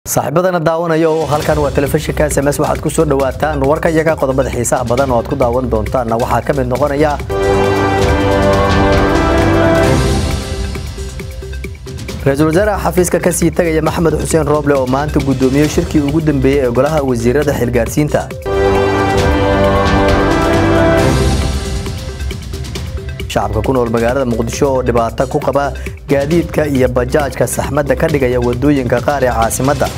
saaxiibadana daawanaya oo halkan waa telefishinka s m s waxaad ku soo dhawaataan warka iyaga qodobada xiisaha badan oo aad ku daawan doontaanna waxaa ka mid noqonaya ra-iisul wasaaraha xafiiska ka sii tagaya maxamed xuseen rooble oo maanta guddoomiyey shirkii ugu dambeeyey ee golaha wasiirada xilgaarsiinta shacabka ku nool magaalada muqdisho oo dhibaato ku qaba gaadiidka iyo bajaajka saxmadda ka dhigaya wadooyinka qaar ee caasimadda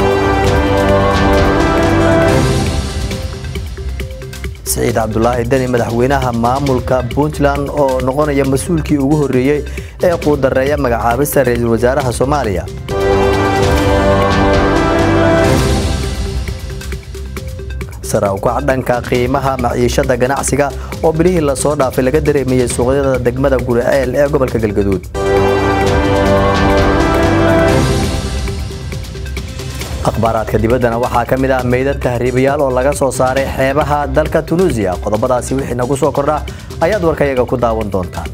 siciid cabdulaahi deni madaxweynaha maamulka puntland oo noqonaya mas-uulkii ugu horreeyey ee quudareeya magacaabista ra-iisul wasaaraha soomaaliya sara ukac dhanka qiimaha maciishada ganacsiga oo bilihii lasoo dhaafay laga dareemayey suuqyada degmada guriceel ee gobolka galgaduud akhbaaraadka dibaddana waxaa ka mid ah meydad tahriibayaal oo laga soo saaray xeebaha dalka tunuusiya qodobadaasi wixii nagu soo kordha ayaad warkayaga ku daawan doontaan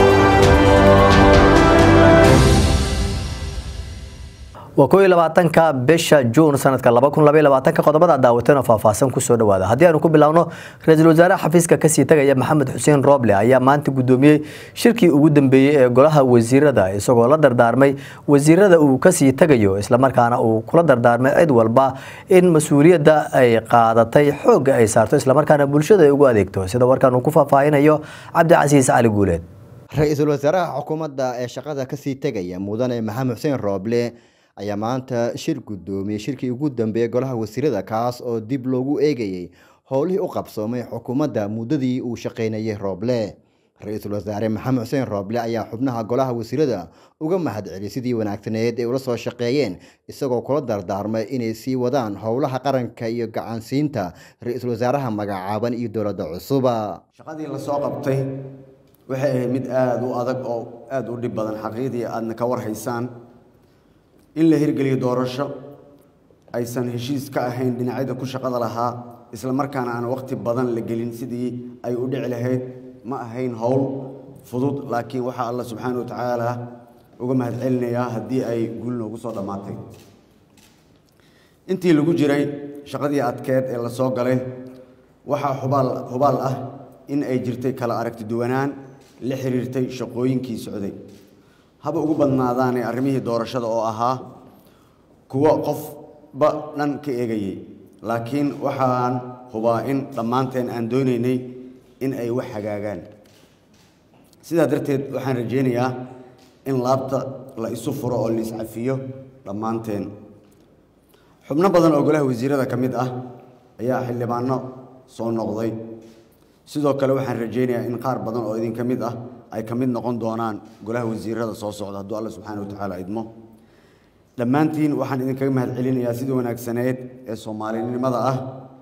waa ko iyo labaatanka bisha juun sanadka laba kun labaiy labaatanka qodobada daawateen oo faahfaahsan kusoo dhawaada haddii aanu ku bilaawno ra-iisul wasaaraha xafiiska kasii tagaya maxamed xuseen rooble ayaa maanta guddoomiyey shirkii ugu dambeeyey ee golaha wasiirada isagoo la dardaarmay wasiirada uu kasii tagayo islamarkaana uu kula dardaarmay cid walba in mas-uuliyadda ay qaadatay xoogga ay saarto islamarkaana bulshada ay ugu adeegto sida warkaan uu ku faahfaahinayo cabdicasiis cali guuleed ra-iisul wasaaraha xukuumadda ee shaqada kasii tegaya mudane maxamed xuseen rooble ayaa maanta shir guddoomiyey shirkii ugu dambeeyey golaha wasiirada kaas oo dib loogu eegayey howlihii u qabsoomay xukuumadda muddadii uu shaqaynayay rooble ra-iisul wasaare maxamed xuseen rooble ayaa xubnaha golaha wasiirada uga mahadceliyay sidii wanaagsaneed ee ula soo shaqeeyeen isagoo kula dardaarmay inay sii wadaan howlaha qaranka iyo gacansiinta ra-iisul wasaaraha magacaaban iyo dowladda cusuba shaqadii lasoo qabtay waxay ahayd mid aada u adag oo aada u dhib badan xaqiiqdii aadna ka warhaysaan in la hirgeliyo doorasho aysan heshiis ka ahayn dhinacyada ku shaqada lahaa isla markaana aan waqti badan la gelin sidii ay u dhici lahayd ma ahayn howl fudud laakiin waxaa alla subxaana wa tacaala uga mahadcelinayaa haddii ay guul noogu soo dhammaatay intii lagu jiray shaqadii adkeed ee la soo galay waxaa hubaal hubaal ah in ay jirtay kala aragti duwanaan la xiriirtay shaqooyinkii socday haba ugu badnaadaane arrimihii doorashada oo ahaa kuwo qofba dhan ka eegayay laakiin waxaan hubaa in dhammaanteen aan doonaynay in ay wax hagaagaan sidaa darteed waxaan rajaynayaa in laabta la isu furo oo la iscafiyo dhammaanteen xubno badan oo golaha wasiirada ka mid ah ayaa xildhibaano soo noqday sidoo kale waxaan rajaynayaa in qaar badan oo idinka mid ah ay ka mid noqon doonaan golaha wasiirada soo socda hadduu alla subxaana wa tacaala idmo dhammaantiin waxaan idinkaga mahad celinayaa sidii wanaagsaneed ee soomaalinimada ah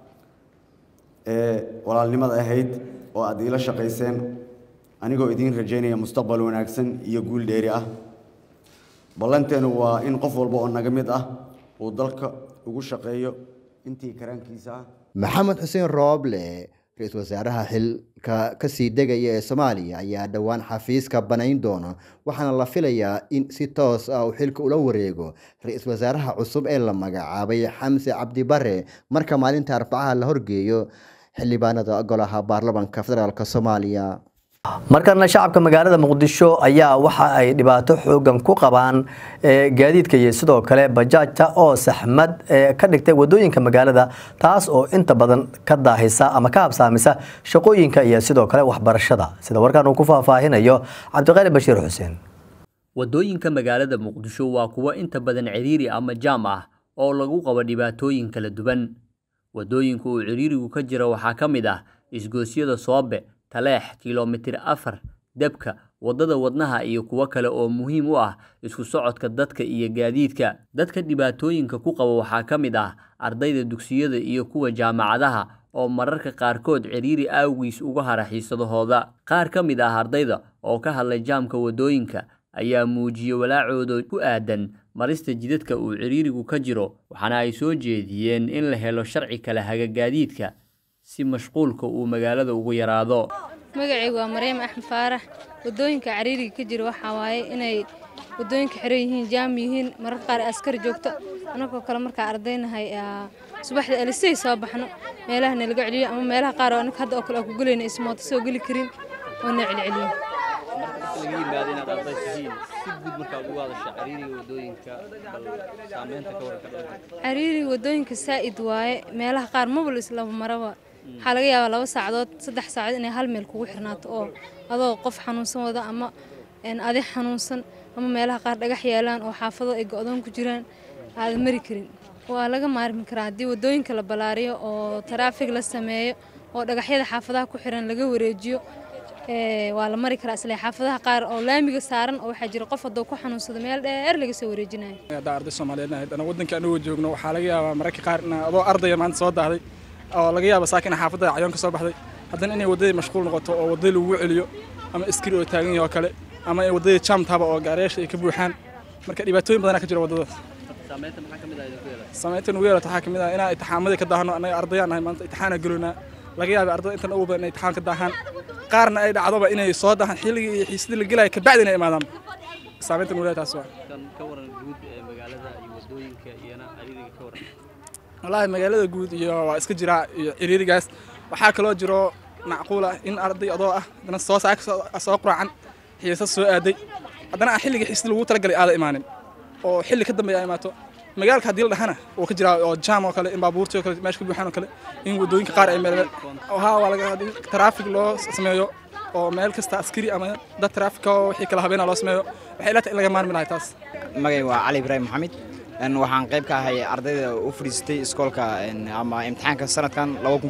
ee walaalnimada ahayd oo aad iila shaqayseen anigoo idiin rajaynaya mustaqbal wanaagsan iyo guul dheeri ah ballanteenu waa in qof walba oo naga mid ah uu dalka ugu shaqeeyo intii karaankiisa ah maxamed xuseen rooble ra-iisul wasaaraha xilka kasii degaya ee soomaaliya ayaa dhowaan xafiiska banayn doona waxaana la filayaa in si toos ah uu xilka ula wareego ra-iisul wasaaraha cusub ee la magacaabay xamse cabdi bare marka maalinta arbacaha la horgeeyo xildhibaanada golaha baarlamanka federaalk soomaaliya markana shacabka magaalada muqdisho ayaa waxa ay dhibaato xoogan ku qabaan gaadiidka iyo sidoo kale bajaajta oo saxmad ka dhigtay wadooyinka magaalada taas oo inta badan ka daahisa ama ka habsaamisa shaqooyinka iyo sidoo kale waxbarashada sida warkaan uu ku faahfaahinayo cabdiqaali bashiir xuseen wadooyinka magaalada muqdisho waa kuwo inta badan ciriiri ama jaam ah oo lagu qabo dhibaatooyin kala duwan wadooyinka uu ciriirigu ka jira waxaa ka mid ah isgoosyada soobe taleex kilomitir afar debka waddada wadnaha iyo kuwo kale oo muhiim u ah isku socodka dadka iyo gaadiidka dadka dhibaatooyinka ku qaba waxaa ka mid ah ardayda dugsiyada iyo kuwa jaamacadaha oo mararka qaarkood ciriiri awgiis uga hara xiisadahooda qaar ka mid ah ardayda oo ka hadlay jaamka waddooyinka ayaa muujiyey walaacooda ku aadan marista jidadka uu ciriirigu ka jiro waxaana ay soo jeediyeen in la helo sharci kale haga gaadiidka si mashquulka uu magaalada ugu yaraado magacaygu waa maryam axmed faarax wadooyinka cariiriga ka jira waxaa waaye inay wadooyinka xiran yihiin jaam yihiin mararka qaar askar joogto anagoo kale markaa ardaynahay subaxda alisay soo baxno meelaha nalaga celiyo ama meelaha qaar oo anaga hadda oo kale aan ku gelayna ismooto soo geli karin oo na celceliyo laga yimaado inaad arday tihiin si guud markaad ugu hadasha cariiriga wadooyinka bal saameynta ka warka dhanka cariiriga wadooyinka saa'id waaye meelaha qaar mabal islaba maraba waxaa laga yaabaa laba saacadood saddex saacadood inay hal meel kugu xirnaato oo adoo qof xanuunsan wada ama adi xanuunsan ama meelaha qaar dhagax yaalaan oo xaafado ay go'doon ku jiraan aadan mari karin waa laga maarmi karaa haddii wadooyinka la ballaariyo oo taraafig la sameeyo oo dhagaxyada xaafadaha ku xiran laga wareejiyo waa la mari karaa isle xaafadaha qaar oo laamiga saaran oo waxaa jira qof hadduu ku xanuunsado meel dheer laga soo wareejinayo haddaa arday soomaaliyeed ahayd ana waddanka anagoo joogno waxaa laga yaabaa mararka qaar in adoo ardaya maanta soo daahday oo laga yaaba saakin xaafadda cayoon ka soo baxday haddana inay waddadii mashquul noqoto oo waddadii lagu celiyo ama iskiri oo taagan yahay oo kale ama ay waddadii jaamtaba oo gaariyaasha ay ka buuxaan marka dhibaatooyin badanaa ka jira waddadaas saameynta maxaa ka mid ah idinku yeelay saameynta nugu yeelata waxaa ka mid ah inaan itixaamadii ka daahno annaga ardayaan nahay maanta itixaana geloynaa laga yaabay ardada intan ugu badan inay itixaan ka daahaan qaarna ay dhacdoba inay soo daahaan xilligii iyo xiisadii la gelaya kabacdi inay imaadaan saameynta nugu taas waa kan ka waran guud ee magaalada iyo wadooyinka iyana cariiriga ka waran wallaahi magaalada guud iyo waa iska jiraa iyo ciriirigaas waxaa kaloo jiro macquul ah in arday adoo ah haddana soo saaka soo quraacan xiisa soo aaday haddana aan xilligii xiisada lagu talagalay aada imaanin oo xilli ka dambeeya ay imaato magaalka haddii la dhahana wuu ka jiraa oo jaam oo kale in baabuurtii oo kale meesha ka buuxaan oo kale in waddooyinka qaar ay meel haa waa laga haddii taraafig loo sameeyo oo meel kasta askari ama dad taraafika oo wixii kala habeena loo sameeyo waxay ila tahay in laga maarmi lahay taas magay waa cali ibraahim maxamed waxaan qayb ka ahay ardayda u fadhiistay iskoolka ama imtixaanka sanadkan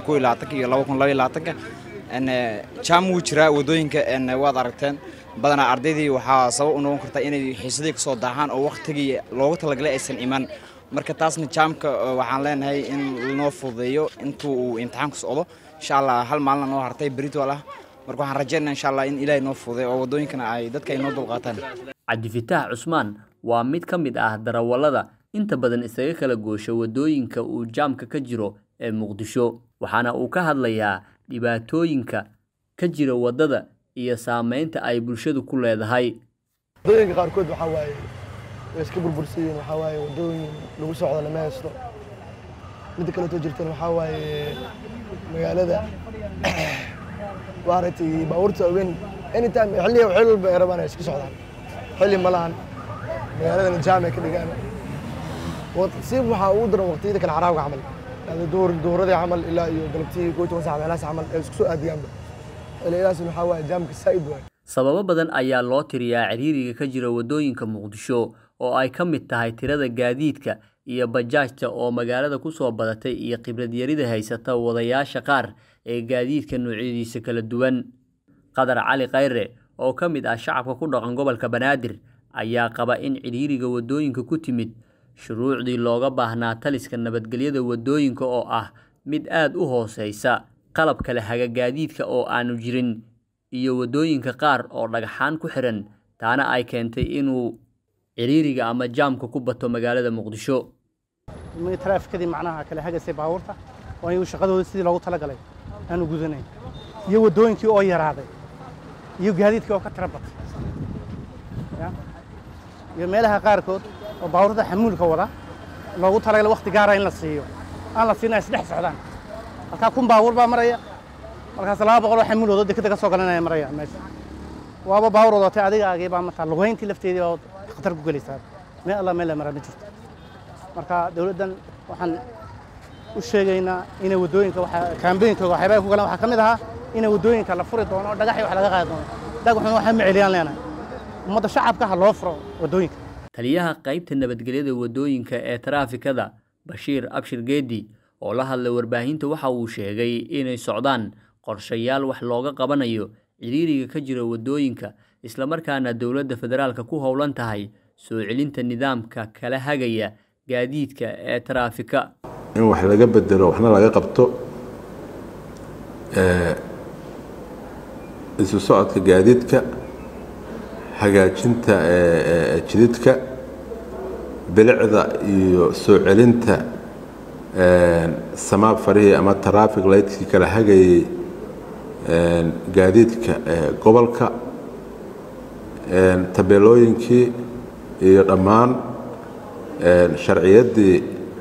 iyo jaam wuu jiraa waddooyinka waad aragteen badanaa ardaydii waxaa sabab u noqon karta inay xiisadii kasoo daahaan oo wakhtigii loogu talagalay aysan iman marka taasna jaamka waxaan leenahay in lanoo fududeeyo intuu uu imtixaanku socdo insha allah hal maalina noo hartay beritol ah marka waxaan rajaynaa insha allah in ilaahay noo fududeeyo oo waddooyinkana ay dadka ay noo dulqaataan cabdifitaax cusmaan waa mid ka mid ah darawallada inta badan isaga kala goosha waddooyinka uu jaamka ka jiro ee muqdisho waxaana uu ka hadlayaa dhibaatooyinka ka jira waddada iyo saameynta ay bulshadu ku leedahay waddooyinka qaarkood waxaa waaye way iska burbursiyiin waxaa waaye waddooyin lagu socdo lama haysto midda kaleetoo jirtan waxaa waaye magaalada maaragtay baabuurta ogeyn anytime xilliga xil walba ay rabaan ay iska socdaan xilli ma lahan magaaladana jaam ay ka dhigaan si waxaa ugu daran waqtiyada kale caraabka camal yani duhur duhuradii camal ilaa iyo galabtii koo toban sac meelahaas camal ay isku soo aadiyaanba xilligaasna waxaa waaye jaamka saa'id waaye sababo badan ayaa loo tiriyaa ciriiriga ka jira waddooyinka muqdisho oo ay ka mid tahay tirada gaadiidka iyo bajaajta oo magaalada ku soo badatay iyo khibrad yarida haysata wadayaasha qaar ee gaadiidka noocyadiisa kala duwan qadar cali khayre oo ka mid ah shacabka ku dhaqan gobolka banaadir ayaa qaba in ciriiriga waddooyinka ku timid shuruucdii looga baahnaa taliska nabadgelyada waddooyinka oo ah mid aad u hooseysa qalab kale haga gaadiidka oo aanu jirin iyo waddooyinka qaar oo dhagxaan ku xiran taana ay keentay inuu ciriiriga ama jaamka ku bato magaalada muqdisho taraafikadii macnaha kale hagasay baabuurta oo ayagu shaqadooda sidii loogu talagalay aanu gudanayn iyo waddooyinkii oo yaraaday iyo gaadiidkii oo ka tira batay iyo meelaha qaarkood oo baabuurta xamuulka wada loogu talagalay wakhti gaara in la siiyo aan la siina isdhex socdaan halkaa kun baabuur baa maraya markaas laba boqol oo xamuul wado dekada ka soo galanaya maraya meesha waaba baabuur wadatay adigaagii baa mataa lugayntii lafteedii baa khatar ku gelaysaa meel alla meel la maraa ma jirto marka dawladdan waxaan u sheegaynaa inay waddooyinka kaambooyinkooga waxyaabaha ku galaan waxaa ka mid ahaa inay waddooyinka la furi doono dhagaxii wax laga qaadi doono dhagaxuna waxaa ma celiyaan leenahay ummadda shacabka ha loo furo waddooyinka taliyaha qaybta nabadgelyada waddooyinka ee taraafikada bashiir abshir geedi oo la hadlay warbaahinta waxa uu sheegay inay socdaan qorshayaal wax looga qabanayo ciriiriga ka jira waddooyinka islamarkaana dowladda federaalka ku howlan tahay soo celinta nidaamka kala hagaya gaadiidka ee taraafika in wax laga bedelo waxna laga qabto isu socodka gaadiidka hagaajinta jididka bilicda iyo soo celinta samaab farihii ama traffic lightkii kala hagayay gaadiidka gobolka tabeelooyinkii iyo dhammaan sharciyaddii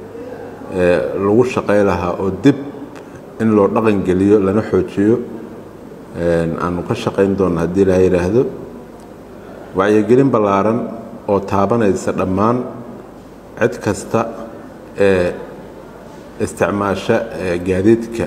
lagu shaqay lahaa oo dib in loo dhaqan geliyo lana xoojiyo aanu ka shaqayn doonno haddii ilaa yidhaahdo wacyigelin ballaaran oo taabanaysa dhammaan cid kasta ee isticmaasha gaadiidka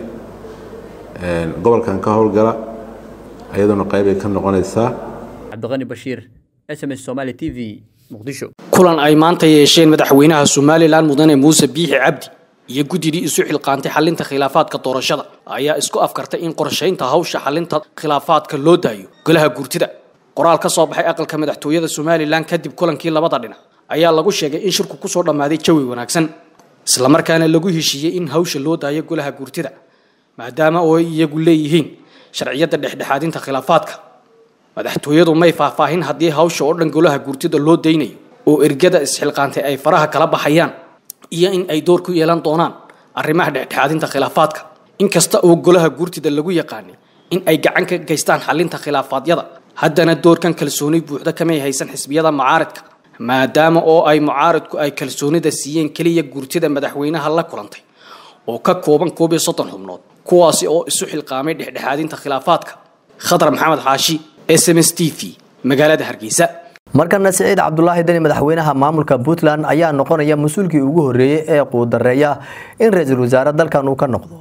gobolkan ka howlgala iyaduna qaybay ka noqonaysaa cabdiqani bashiir s m s somaali t v muqdisho kulan ay maanta yeesheen madaxweynaha somalilan mudane muuse biixi cabdi iyo guddidii isu xilqaantay xalinta khilaafaadka doorashada ayaa isku afkartay in qorshaynta hawsha xalinta khilaafaadka loo daayo golaha guurtida qoraal ka soo baxay aqalka madaxtooyada somalilan kadib kulankii labada dhinac ayaa lagu sheegay in shirku kusoo dhammaaday jawi wanaagsan islamarkaana lagu heshiiyey in hawsha loo daayo golaha guurtida maadaama oo ay iyagu leeyihiin sharciyadda dhexdhexaadinta khilaafaadka madaxtooyadu may faahfaahin haddii hawsha oo dhan golaha guurtida loo daynayo oo ergada isxilqaantay ay faraha kala baxayaan iyo in ay door ku yeelan doonaan arrimaha dhexdhexaadinta khilaafaadka inkasta oo golaha guurtida lagu yaqaanay in ay gacan ka geystaan xalinta khilaafaadyada haddana doorkan kalsooni buuxda kamay haysan xisbiyada mucaaridka maadaama oo ay mucaaridku ay kalsoonida siiyeen keliya guurtida madaxweynaha la kulantay oo ka kooban koob iyo soddon xubnood kuwaasi oo isu xilqaamay dhexdhexaadinta khilaafaadka khadar maxamed xaashi s m s t v magaalada hargeysa markana siciid cabdulaahi deni madaxweynaha maamulka puntland ayaa noqonaya mas-uulkii ugu horreeyey ee quudareeya in ra-iisul wasaare dalkan uu ka noqdo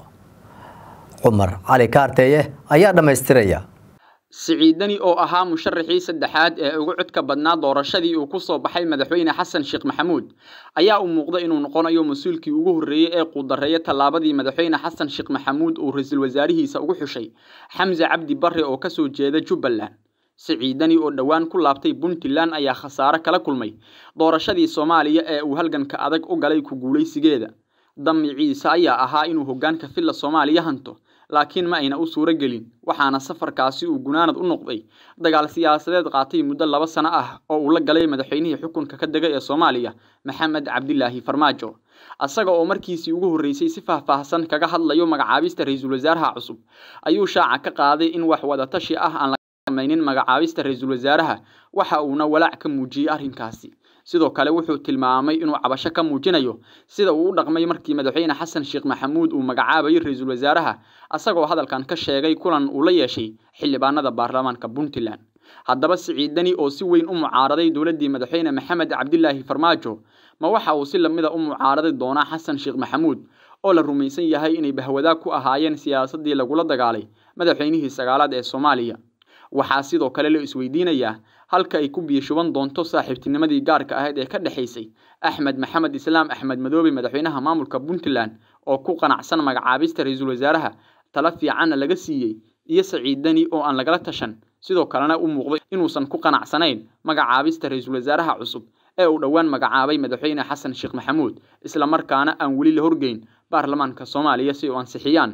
cumar cali kaarteeye ayaa dhammaystiraya siciidani oo ahaa musharaxii saddexaad ee ugu codka badnaa doorashadii uu ku soo baxay madaxweyne xasan sheekh maxamuud ayaa u muuqda inuu noqonayo mas-uulkii ugu horreeyey ee quudareeya tallaabadii madaxweyne xasan sheekh maxamuud uu ra-iisul wasaarihiisa ugu xushay xamse cabdi barre oo kasoo jeeda jubbaland siciidani oo dhowaan ku laabtay puntland ayaa khasaare kala kulmay doorashadii soomaaliya ee uu halganka adag u galay ku guulaysigeeda damiciisa ayaa ahaa inuu hoggaanka filla soomaaliya hanto laakiin ma ayna u suuro gelin waxaana safarkaasi uu gunaanad u noqday dagaal siyaasadeed qaatay muddo laba sano ah oo uu la galay madaxweynihii xukunka ka dega ee soomaaliya maxamed cabdilaahi farmaajo asaga oo markiisii ugu horreysay si faahfaahsan kaga hadlayo magacaabista ra-iisul wasaaraha cusub ayuu shaaca ka qaaday in wax wadatashi ah aan maynin magacaabista ra-iisul wasaaraha waxa uuna walaac ka muujiyey arrinkaasi sidoo kale wuxuu tilmaamay inuu cabasho ka muujinayo sida uu u dhaqmay markii madaxweyne xasan sheekh maxamuud uu magacaabayay ra-iisul wasaaraha asagoo hadalkan ka sheegay kulan uu la yeeshay xildhibaanada baarlamaanka puntland haddaba siciidani oo si weyn u mucaaraday dowladdii madaxweyne maxamed cabdilaahi farmaajo ma waxa uu si lamida u mucaaradi doonaa xasan sheekh maxamuud oo la rumaysan yahay inay bahwadaag ku ahaayeen siyaasaddii lagula dagaalay madaxweynihii sagaalaad ee soomaaliya waxaa sidoo kale la isweydiinayaa halka ay ku biyashuban doonto saaxiibtinimadii gaarka ahayd ee ka dhexaysay axmed maxamed islaam axmed madoobe madaxweynaha maamulka puntland oo ku qanacsan magacaabista ra-iisul wasaaraha tala fiicanna laga siiyey iyo saciidani oo aan lagala tashan sidoo kalena u muuqday inuusan ku qanacsanayn magacaabista ra-iisul wasaaraha cusub ee uu dhowaan magacaabay madaxweyne xasan sheekh maxamuud islamarkaana aan weli la horgeyn baarlamaanka soomaaliya si u ansixiyaan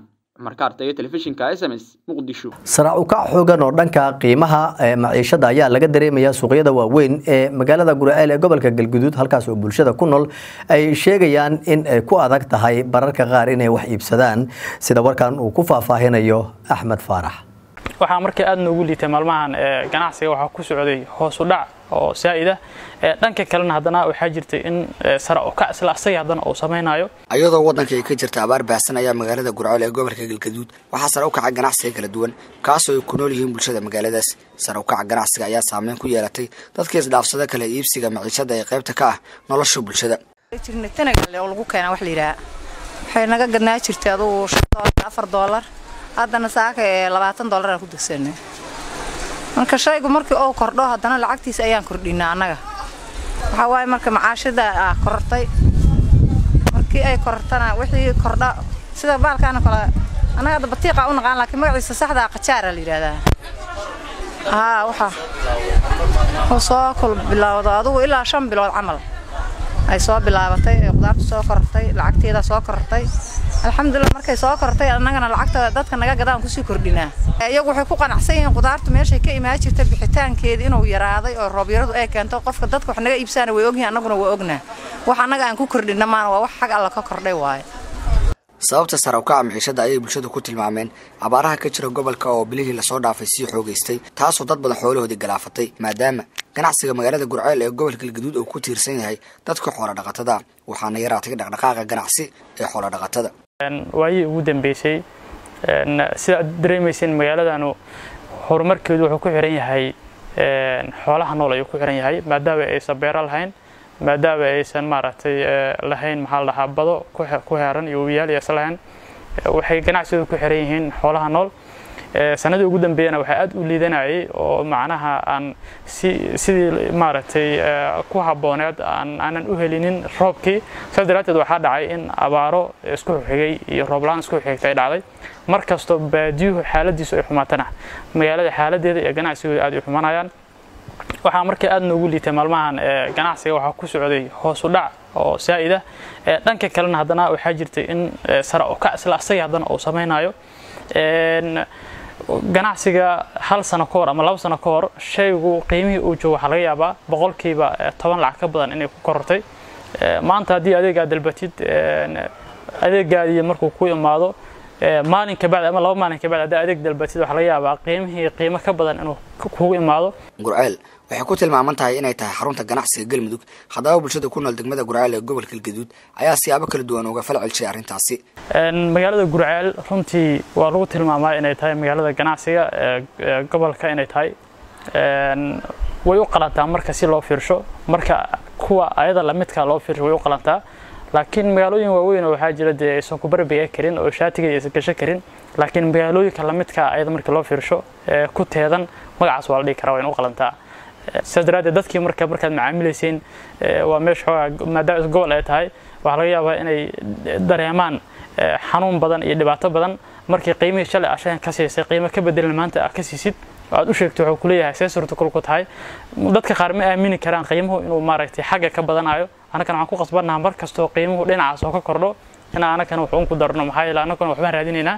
sarac ukac xoogan oo dhanka qiimaha maciishada ayaa laga dareemaya suuqyada waaweyn ee magaalada guraceel ee gobolka galguduud halkaas oo bulshada ku nool ay sheegayaan in ay ku adag tahay bararka qaar inay wax iibsadaan sida warkan uu ku faahfaahinayo axmed faarax waxaa markii aad noogu liitay maalmahan ganacsiga waxaa ku socday hoos u dhac oo saa'ida dhanka kalena haddana waxaa jirtay in sare u kac isla asaga haddana uu samaynayo ayadoo waddanka ay ka jirta abaar baahsan ayaa magaalada gurceel ee gobolka galgaduud waxaa sare u kaca ganacsiga kala duwan kaasoo ay ku nool yihiin bulshada magaaladaas sare u kaca ganacsiga ayaa saameyn ku yeelatay dadka isdhaafsada kale iibsiga maciishada ee qaybta ka ah nolosha bulshada lagu keenaa wax la yidhaha waxay naga gadnaa jirtay adugu shan doolar afar doolar haddana saaka ee labaatan doolar aan ku degsanay marka shaygu markii uu kordho haddana lacagtiisa ayaan kordhinaa annaga waxaa waaye marka macaashada ah korortay markii ay korortana wixii kordha sida baalkaana kale annaga hadda batiiqa u naqaan laakiin magaciisa saxda ah qajaara la yidhaahdaa haa waxa uu soo kul bilowdo adugu ilaa shan bilood camal ay soo bilaabatay ee qudaartu soo korortay lacagteeda soo korortay alxamdulilah markay soo kortay annagana lacagta dadka naga gadaan kusii kordhinaa iyagu waxay ku qanacsan yihiin qudaartu meeshay ka imaan jirta bixitaankeeda inuu yaraaday oo roobyaradu ay keento qofka dadka wax naga iibsaana way ogyihin annaguna waa ognaa wax annaga aan ku kordhinna maana waa wax xag alla ka kordhay waaye sababta sare u kaca maciishada ayay bulshadu ku tilmaameen abaaraha ka jira gobolka oo bilihii lasoo dhaafay sii xoogaystay taasoo dad badan xoolahoodii galaafatay maadaama ganacsiga magaalada gurceel ee gobolka galgaduud uu ku tiirsan yahay dadka xoola dhaqatada waxaana yaraatay dhaqdhaqaaqa ganacsi ee xoola dhaqatada waayihii ugu dambeysay sida aad dareemayseen magaaladanu horumarkeedu wuxuu ku xiran yahay xoolaha nool ayuu ku xiran yahay maadaama aysan beero lahayn maadaama aysan maaragtay lahayn maxaa la dhahaa bado ku heeran iyo webiyaal aysan lahayn waxay ganacsigooda ku xiran yihiin xoolaha nool sanadii ugu dambeeyana waxaa aad u liidanayay oo macnaha aan si sidii maaragtay ku habbooneed aan aanan u helinin roobkii saas daraadteed waxaa dhacay in abaaro isku xigay iyo rooblaan isku xigtay dhacday mar kastoo baadiyuhu xaaladiisu ay xumaatana magaalada xaaladeeda iyo ganacsigooda aad u xumanayaan waxaa markii aad noogu liitay maalmahan ganacsiga waxaa ku socday hoos u dhac oo saa'id ah dhanka kalena haddana waxaa jirtay in sare u kac isla asaga haddana uu samaynayo ganacsiga hal sano ka hor ama laba sano ka hor shaygu qiimihii uu joogo waxaa laga yaabaa boqolkiiba toban lacag ka badan inay ku korortay maanta haddii adeegaa dalbatid adeegaadii markuu ku imaado maalin kabacdi ama laba maalin kabacdi haddii adeeg dalbatid waxaa laga yaabaa qiimihii qiimo ka badan inuu kugu imaado gurceel waxay ku tilmaaman tahay inay tahay xarunta ganacsiga galmudug haddaba bulshada ku nool degmada gurceel ee gobolka galgaduud ayaa siyaabo kala duwan uga fal celshay arrintaasi magaalada gurceel runtii waa lagu tilmaamaa inay tahay magaalada ganacsiga ee gobolka inay tahay way u qalantaa marka si loo fiirsho marka kuwa ayada lamidka loo fiirsho way u qalantaa laakiin magaalooyin waaweyn oo waxaa jira dee aysan ku barbiga karin oo shaatiga aysan gasho karin laakiin magaalooyinka lamidka ayada markii loo fiirsho ku teedan magacaas waa la dhihi karaa waa in u qalantaa sidaas daraaddeed dadkii marka markaad macaamilayseen waa meesha xoogaa maadaama gobol ay tahay waxaa laga yaabaa inay dareemaan xanuun badan iyo dhibaato badan markii qiimihii shalay ashagan ka siisay qiimo ka bedelan maanta aad ka siisid aad u sheegto wuxuu kuleeyahay see suurtagal ku tahay dadka qaar ma aamini karaan qiimuhu inuu maaragtay xagga ka badanayo annagana waxaan ku qasbannaha mar kastoo qiimuhu dhinacaas oo ka kordho in annagana wax un ku darno maxaa yeele annaguna waxbaan raadinaynaa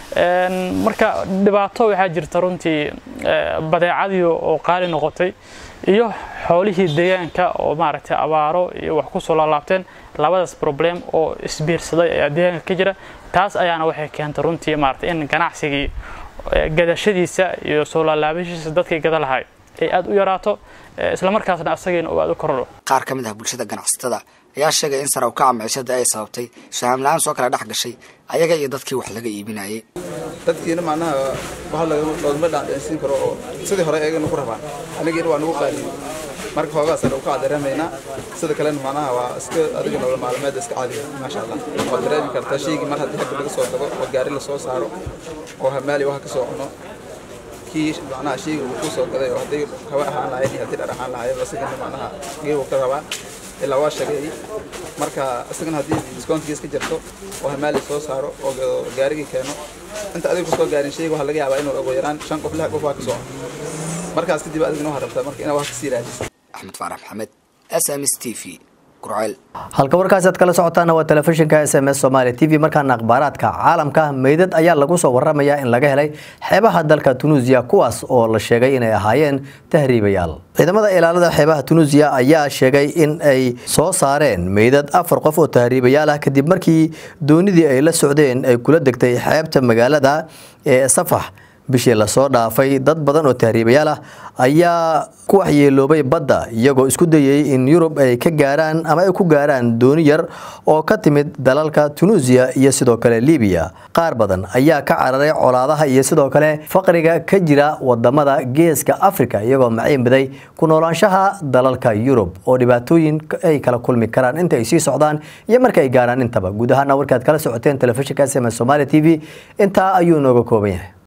marka dhibaato waxaa jirta runtii badeecadii oo qaali noqotay iyo xoolihii deegaanka oo maaragtay abaaro iyo wax kusoo laalaabteen labadaas problem oo isbiirsaday ayaa deegaanka ka jira taas ayaana waxay keentay runtii maaragtay in ganacsigii gadashadiisa iyo soo laalaabashiisa dadkii gada lahay ay aad u yaraato islamarkaasna asagiina uu aad u kordho qaar ka mid ah bulshada ganacsatada ayaa sheegay in sare u kaca maciishada ay sababtay fahaam la-aan soo kala dhex gashay ayaga iyo dadkii wax laga iibinayay dadkiina macnaha wax loogama dhaadheensiin karo oo sidii hore ayagana ku rabaan anigiina waa nagu qaaliyo marka hoogaa sare u kaca dareemaynaa sida kalena macnaha waa iska adiga nolol maalmeed iska caadiya maasha allah waad dareemi kartaa shaygii mar haddii xagga laga soo tago oo gaari lasoo saaro oo hamaali wax ka soo cuno kii macnaha shayga uu ku soo gaday oo hadday hawa ahaan lahayn iyo haddii dhar ahaan lahayn isagana macnaha geebu ka rabaa ilaa waa shaqeeyey marka isagana haddii diskoonkiis ka jirto oo hamaali soo saaro oo gaarigii keeno inta adiga kusoo gaarin shayga waxaa laga yaabaa inuu ugu yaraan shan qof lix qof waa ka soo markaas kadib adigana waxaa rabtaa marka inaad wax kasii raadiso axmed faarax maxamed s m s t v gurceel halka warkaasi aad kala socotaana waa telefishinka s m s somaali t v markaana akhbaaraadka caalamka meydad ayaa lagu soo waramayaa in laga helay xeebaha dalka tunuusiya kuwaas oo la sheegay inay ahaayeen tahriibayaal ciidamada ilaalada xeebaha tunuusiya ayaa sheegay in ay soo saareen meydad afar qof oo tahriibayaal ah kadib markii doonidii ay la socdeen ay kula degtay xeebta magaalada ee safax bishii lasoo dhaafay dad badan oo tahriibayaal ah ayaa ku waxyeeloobay badda iyagoo isku dayay in yurub ay ka gaaraan ama ay ku gaaraan dooni yar oo ka timid dalalka tunuusiya iyo sidoo kale libiya qaar badan ayaa ka cararay colaadaha iyo sidoo kale faqriga ka jira wadamada geeska afrika iyagoo maciinbiday ku noolaanshaha dalalka yurub oo dhibaatooyin ay kala kulmi karaan inta ay sii socdaan iyo marka ay gaaraan intaba guud ahaana warkaad kala socoteen telefishinka sms somaali t v intaa ayuu nooga kooban yahay